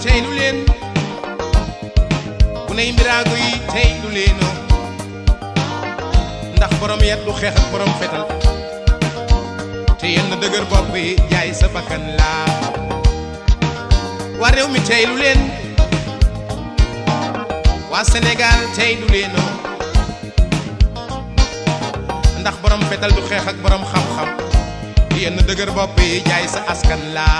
teylu leen ku ney mbiraago yi teylu leenoo ndax borom yet du xeex ak borom fetal te yenn dëgër bopp yi jaay sa bakkan laa waa réew mi teylu leen waa Sénégal teylu leenoo ndax borom fetal du xeex ak borom xam-xam yenn dëgër bopp yi jaay sa askan laa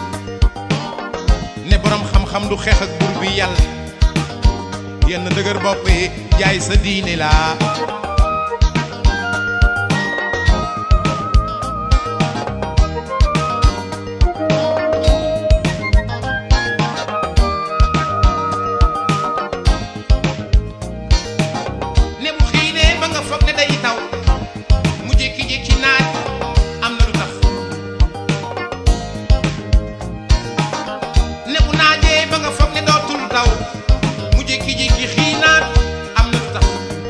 ne borom xam-xam du xeex ak buur bi yàlla yenn dëgër bopp yi jaay sa diine laa ne bu xiinee ba nga foog ne day taw mu jékki-jékki naaj am na lu tax ne bu naajee ba nga foog ne dootul taw mu jékki-jékki xiinaat am na lu tax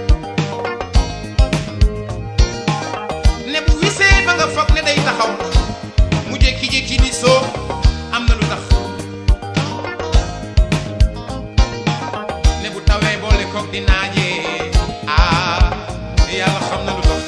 ne bu wisee ba nga foog ne day taxaw mu jékki-jékki di soo am na lu tax ne bu tawee boole koog di naajee ah yàlla xam na lu tax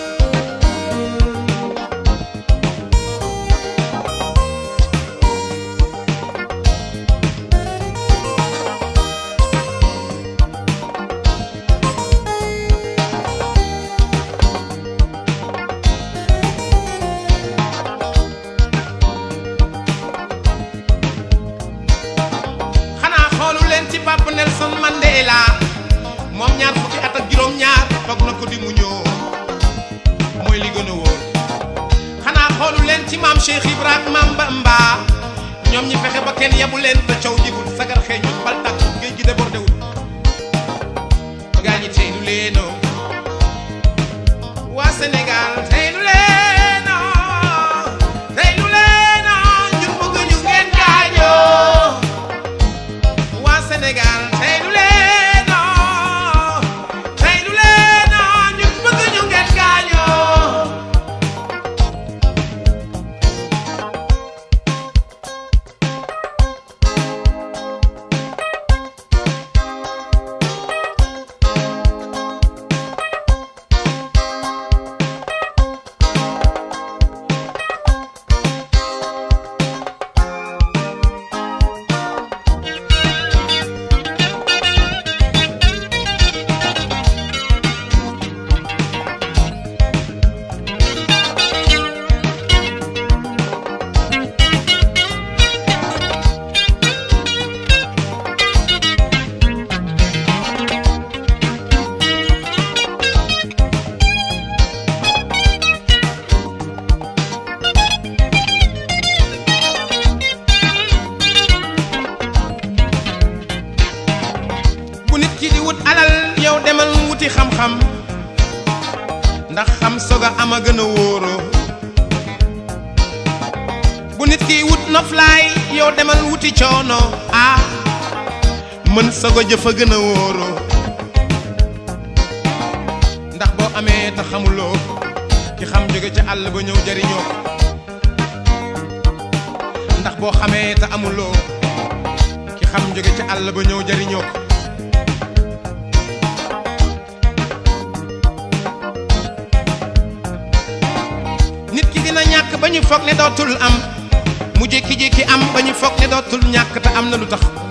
xanaa xoolu leen ci Papa Nelson Mandela moom ñaar fukki at ak juróom-ñaar toog na ko di mu ñëw mooy li gën a wóor xanaa xoolu leen ci maam Cheikh Ibrahima Bamba ñoom ñi fexe ba kenn yebu leen te caw jibul sagar xeeñu bal tàkk géej gi débordé wul gaa ñi tey du leenoo waa Sénégal tey du leenoo tey du leenoo ñun bëgg ñu ngeen gaañoo waa Sénégal tey du leenoo tey du leenoo ñun bëgg ñu ngeen gaañoo bu nit ki di wut alal yow demal wuti xam-xam ndax xam soga am a gën a wóoroo bu nit ki wut noflaay yow demal wuti coono ah mën sogo jëf a gën a wóoroo ndax boo amee te xamuloo ki xam jóge ca àll ba ñëw jariñoo ko ndax boo xamee te amuloo ki xam jóge ca àll ba ñëw jariñoo ko nit ki dina ñàkk ba ñu foog ne dootul am mu jékki-jékki am ba ñu foog ne dootul ñàkk te am na lu tax